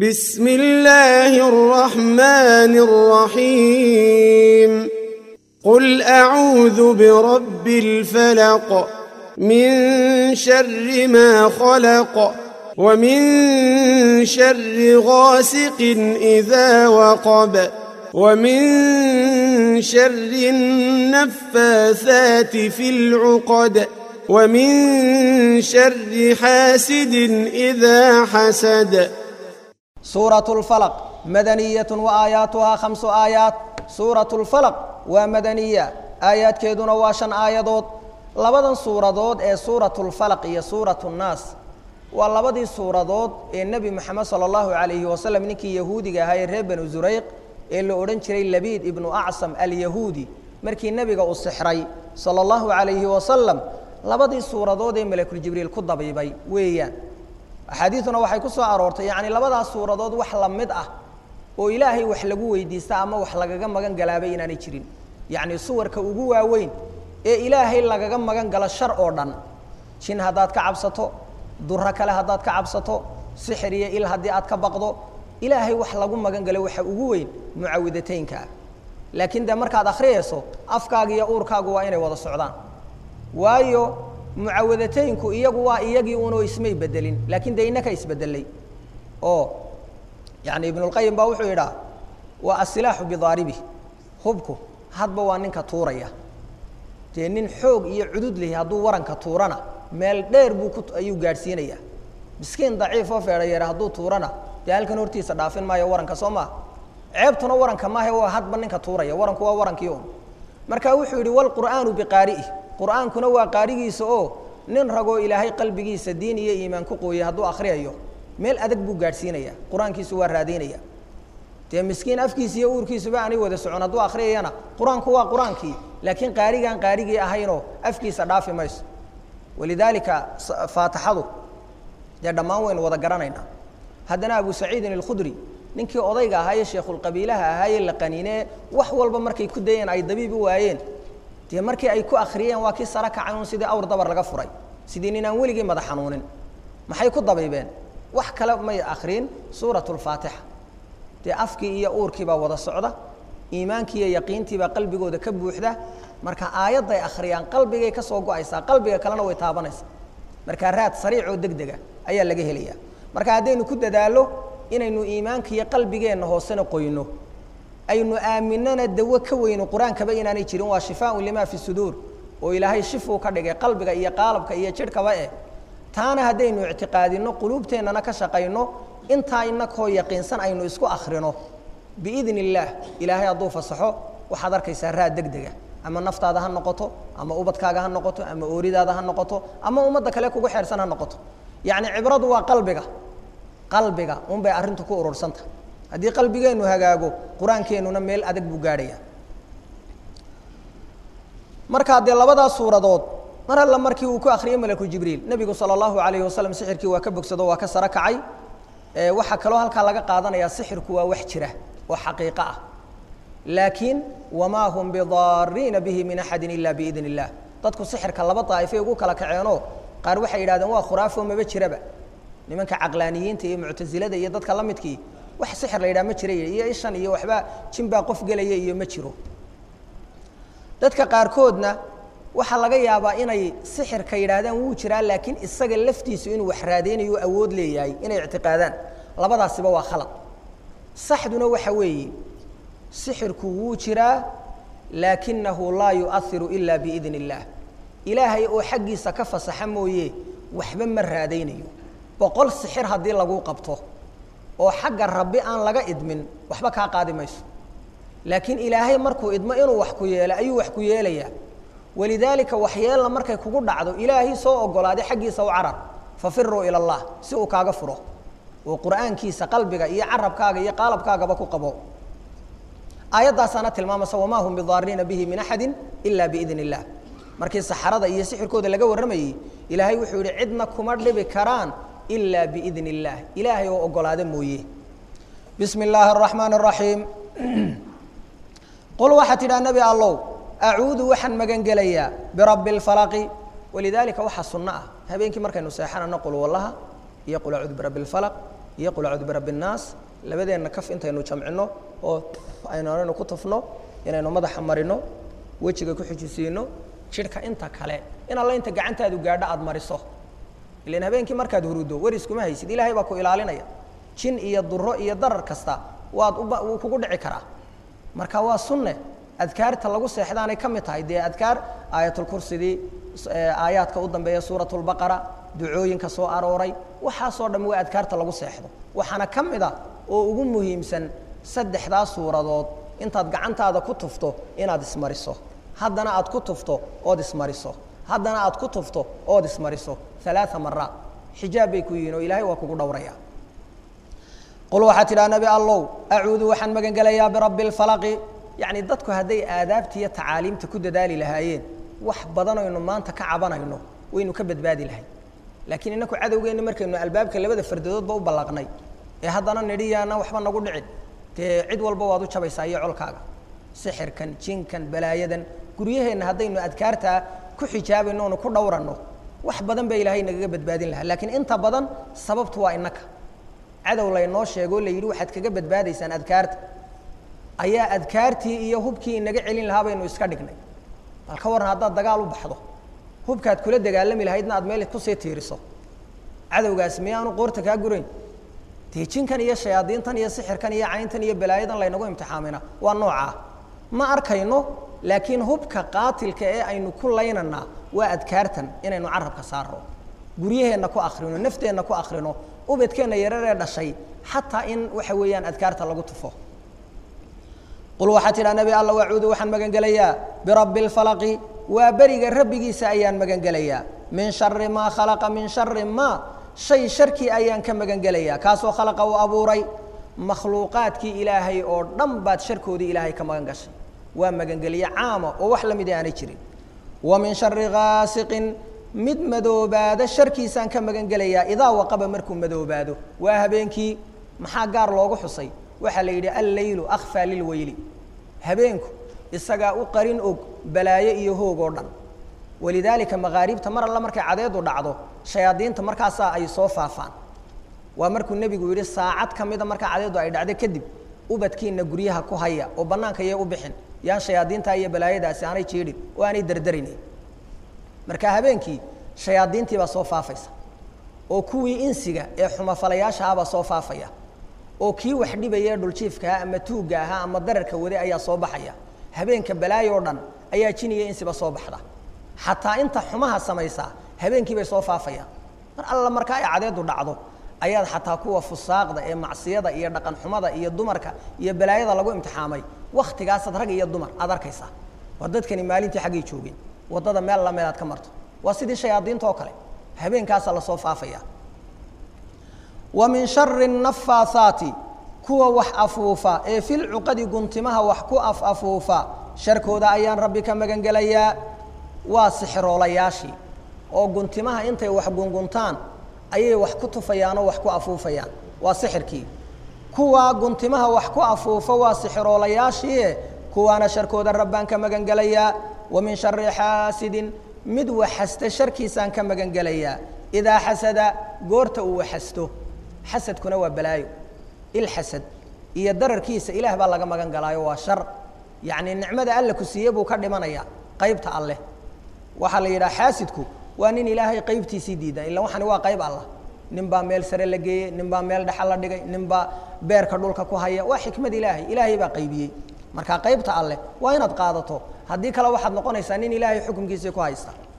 بسم الله الرحمن الرحيم قل أعوذ برب الفلق من شر ما خلق ومن شر غاسق إذا وقب ومن شر النفاثات في العقد ومن شر حاسد إذا حسد سورة الفلق مدنية وآياتها خمس آيات سورة الفلق ومدنية آيات كيدنا واشن آيادود لبدن سورة ee سورة الفلق iyo سورة الناس waa labadii suuradood ee nebi moxamed sala allahu calayhi wasalam ninkii yahuudiga ahaa ee reer banu zurayq ee la odhan jiray labiid ibnu acsam alyahuudi markii nebiga uu sixray sala allahu calayhi wasalam labadii suuradood ee malakuljibriil ku dabiibay weeyaan axaadiiduna waxay ku soo aroortay yacni labadaas suuradood wax la mid ah oo ilaahay wax lagu weydiista ama wax lagaga magan galaabay inaanay jirin yacni suwarka ugu waaweyn ee ilaahay lagaga magan galo shar oo dhan jin haddaad ka cabsato duro kale haddaad ka cabsato sixir iyo il haddii aad ka baqdo ilaahay wax lagu magan galo waxa ugu weyn mucaawidataynkaa laakiin dee markaad akhriyayso afkaaga iyo uurkaagu waa inay wada socdaan waayo mucaawidataynku iyagu waa iyagii unoo ismay bedelin laakiin dee innaka isbedelay oo yani ibnulqayim baa wuxuu yidhaa waa asilaaxu bidaaribi hubku hadba waa ninka tuuraya dee nin xoog iyo cudud lehi hadduu waranka tuurana meel dheer buu ku ayuu gaadhsiinayaa miskiin daciif oo feedhayeer hadduu tuurana dee halkan hortiisa dhaafin maayo waranka soo maa ceebtuna waranka maahe waa hadba ninka tuuraya waranku waa warankii un marka wuxuu yidhi walqur'aanu biqaari'ih qur'aankuna waa qaarigiisa oo nin ragoo ilaahay qalbigiisa diin iyo iimaan ku qooyay hadduu akhriyayo meel adag buu gaadhsiinaya qur-aankiisu waa raadaynaya dee miskiin afkiisa iyo uurkiisuba aanay wada socon hadduu akhriyayana qur-aanku waa qur-aankii laakiin qaarigaan qaarigii ahaynoo afkiisa dhaafi mayso walidaalika faatixadu dee dhammaan waynu wada garanaynaa haddana abu saciidin alkhudri ninkii odayga ahaa ee sheekhulqabiilaha ahaa ee la qaniinee wax walba markay ku dayeen ay dabiib u waayeen dee markii ay ku akhriyeen waa kii sara kacay un sidii awr dabar laga furay sidii nin aan weligii madax xanuunin maxay ku dabiibeen wax kale may akhriin suurat lfaatixa dee afkii iyo uurkiibaa wada socda iimaankii iyo yaqiintiibaa qalbigooda ka buuxda marka aayadday akhriyaan qalbigay ka soo go-aysaa qalbiga kalena way taabanaysaa marka raad sariic oo deg dega ayaa laga helaya marka haddaynu ku dadaallo inaynu iimaanka iyo qalbigeenna hoosena qoyno aynu aaminana dawo ka weyno qur-aankaba inaanay jirin waa shifaaun lima fi suduur oo ilaahay shifuu ka dhigay qalbiga iyo qaalabka iyo jidhkaba eh taana haddaynu ictiqaadino quluubteennana ka shaqayno intaa inakoo yaqiinsan aynu isku akhrino biidn illaah ilaahay hadduu fasaxo waxaad arkaysaa raad deg dega ama naftaada ha noqoto ama ubadkaaga ha noqoto ama ooridaada ha noqoto ama ummadda kale kugu xeersan ha noqoto yacni cibradu waa qalbiga qalbiga un bay arrintu ku urursanta haddii qalbigeennu hagaago qur-aankeennuna meel adag buu gaadhaya markaa dee labadaas suuradood mar alla markii uu ku akhriyey malaku jibriil nebigu sala allahu alayhi wasalam sixirkii waa ka bogsado waa ka saro kacay waxaa kaloo halkaa laga qaadanayaa sixirku waa wax jira oo xaqiiqo ah laakiin wamaa hum bidaariina bihi min axadi ila biidn illah dadku sixirka laba daa'ifay ugu kala kaceenoo qaar waxay yidhahdeen waa khuraafo maba jiraba nimanka caqlaaniyiinta iyo muctasilada iyo dadka la midkii wax sixir la yidhaha ma jira iyo ishan iyo waxba jinbaa qof gelaya iyo ma jiro dadka qaarkoodna waxaa laga yaabaa inay sixirka yidhaahdaan wuu jiraa laakiin isaga laftiisu inuu wax raadeynayo awood leeyahay inay ictiqaadaan labadaasiba waa khalad saxduna waxa weeye sixirku wuu jiraa laakinahu laa yuahiru ila biidn illaah ilaahay oo xaggiisa ka fasaxa mooye waxba ma raadaynayo boqol sixir haddii lagu qabto oo xagga rabbi aan laga idmin waxba kaa qaadi mayso laakiin ilaahay markuu idmo inuu wax ku yeelo ayuu wax ku yeelayaa walidaalika waxyeelna markay kugu dhacdo ilaahay soo ogolaaday xaggiisa u carar fafiruu ila allah si uu kaaga furo oo qur'aankiisa qalbiga iyo carabkaaga iyo qaalabkaagaba ku qabo aayaddaasaana tilmaamaysa wamaa hum bidaariina bihi min axadi ila biidn illah markii saxarada iyo sixirkooda laga warramayey ilaahay wuxuu yihi cidna kuma dhibi karaan ila biidn illaah ilaahay oo ogolaada mooye bismi illaahi araxmaan araxiim qul waxaa tidhaha nebi allow acuudu waxaan magangelayaa birabbi اlfalaqi walidaalika waxaa sunno ah habeenkii markaynu seexanano qul wallaha iyo qul acuudu birabbi اlfalaq iyo qul acuudu birabbi innaas labadeenna kaf intaynu jamcino oo aynu anaynu ku tufno inaynu madaxa marino wejiga ku xijisiino jidhka inta kale in alla inta gacantaadu gaadho aada mariso ilan habeenkii markaad hurudo weriskuma haysid ilaahay baa ku ilaalinaya jin iyo duro iyo darar kasta waad wuu kugu dhici karaa marka waa sunne adkaarta lagu seexdaanay ka mid tahay dee adkaar aayatulkursidii aayaadka u dambeeya suurat lbaqara ducooyinka soo arooray waxaasoo dham waa adkaarta lagu seexdo waxaana ka mid a oo ugu muhiimsan saddexdaa suuradood intaad gacantaada ku tufto inaad ismariso haddana aad ku tufto ood ismariso haddana aad ku tufto ood ismariso alaaa maraat xijaab bay ku yihiin oo ilaahay waa kugu dhowraya qul waxaa tidhaha nabi allow acuudu waxaan magan gelayaa birabbi اlfalaqi yacni dadku hadday aadaabta iyo tacaaliimta ku dadaali lahaayeen wax badan aynu maanta ka cabanayno waynu ka badbaadi lahay laakiin inaku cadowgeenna markaynu albaabka labada fardadoodba u ballaqnay ee haddana nidhiyaana waxba nagu dhicin dee cid walba waad u jabaysaa iyo colkaaga sixirkan jinkan balaayadan guryaheenna haddaynu adkaartaa ku xijaabayno onu ku dhowranno wax badan baa ilaahay nagaga badbaadin lahaa laakiin inta badan sababtu waa innaka cadow laynoo sheegoo la yidhi waxaad kaga badbaadaysaan adkaarta ayaa adkaartii iyo hubkii inaga celin lahaa baynu iska dhignay bal ka warran haddaad dagaal u baxdo hubkaad kula dagaalami lahaydna aad meel kusii tiiriso cadowgaas miyaanu qoorta kaa gurayn dee jinkan iyo shayaadiintan iyo sixirkan iyo cayntan iyo balaayadan laynagu imtixaamina waa noocaa ma arkayno laakiin hubka qaatilka ee aynu ku laynanaa waa adkaartan inaynu carabka saarno guryaheenna ku akrino nafteenna ku akrino ubadkeenna yararee dhashay xataa in waxa weeyaan adkaarta lagu tufo qul waxaa tidhaha nabi alla wacuudu waxaan magan gelayaa birabbi اlfalaqi waa beriga rabbigiisa ayaan magan gelayaa min shari maa khalaqa min shari maa shay sharkii ayaan ka magan gelayaa kaasoo khalaqa uu abuuray makhluuqaadkii ilaahay oo dhan baad sharkoodii ilaahay ka magan gashay waa magangelye caama oo wax la mid aanay jirin wa min shari gaasiqin mid madoobaado sharkiisaan ka magan gelayaa idaa waqaba markuu madoobaado waa habeenkii maxaa gaar loogu xusay waxaa la yidhi alleylu akhfaa lilweyli habeenku isagaa u qarin og balaayo iyo hoog oo dhan walidaalika makaaribta mar alla markay cadeedu dhacdo shayaadiinta markaasaa ay soo faafaan waa markuu nebigu yidhi saacad ka mida markaa cadeedu ay dhacdo kadib ubadkiina guryaha ku haya oo bannaanka yay u bixin yaan shayaadiintaa iyo balaayadaasi aanay jiidhin oo aanay derderinayn marka habeenkii shayaadiintii baa soo faafaysa oo kuwii insiga ee xumafalayaasha ahabaa soo faafaya oo kii wax dhibaya dhuljiifka ama tuugga ahaa ama dararka wade ayaa soo baxaya habeenka balaayo o dhan ayaa jiniya insiba soo baxda xataa inta xumaha samaysaa habeenkii bay soo faafayaan mar alla markaa ay cadeedu dhacdo ayaad xataa kuwa fusaaqda ee macsiyada iyo dhaqan xumada iyo dumarka iyo balaayada lagu imtixaamay waktigaasaad rag iyo dumar aad arkaysaa waa dadkani maalintii xaggay joogeen waddada meel la meel aad ka marto waa sidii shayaadiinta oo kale habeenkaasaa lasoo faafaya wa min shari nafaahaati kuwa wax afuufa ee filcuqadi guntimaha wax ku af afuufa sharkooda ayaan rabbi ka magan gelayaa waa sixiroolayaashii oo guntimaha intay wax gunguntaan ayay wax ku tufayaan oo wax ku afuufayaan waa sixirkii kuwa guntimaha wax ku afuufa waa sixiroolayaashii kuwaana sharkooda rabbaan ka magan gelayaa wa min shari xaasidin mid waxasta sharkiisaan ka magan gelayaa idaa xasada goorta uu waxasto xasadkuna waa balaayo ilxasad iyo dararkiisa ilaah baa laga magan galaayo waa shar yacnii nicmada alle ku siiye buu ka dhimanaya qaybta alleh waxaa la yidhaha xaasidku waa nin ilaahay qaybtiisii diida ila waxani waa qayb allah nin baa meel sare la geeyey nin baa meel dhexa la dhigay nin baa beerka dhulka ku haya waa xikmad ilaahay ilaahay baa qaybiyey marka qaybta alleh waa inaad qaadato haddii kale waxaad noqonaysaa nin ilaahay xukunkiisii ku haysta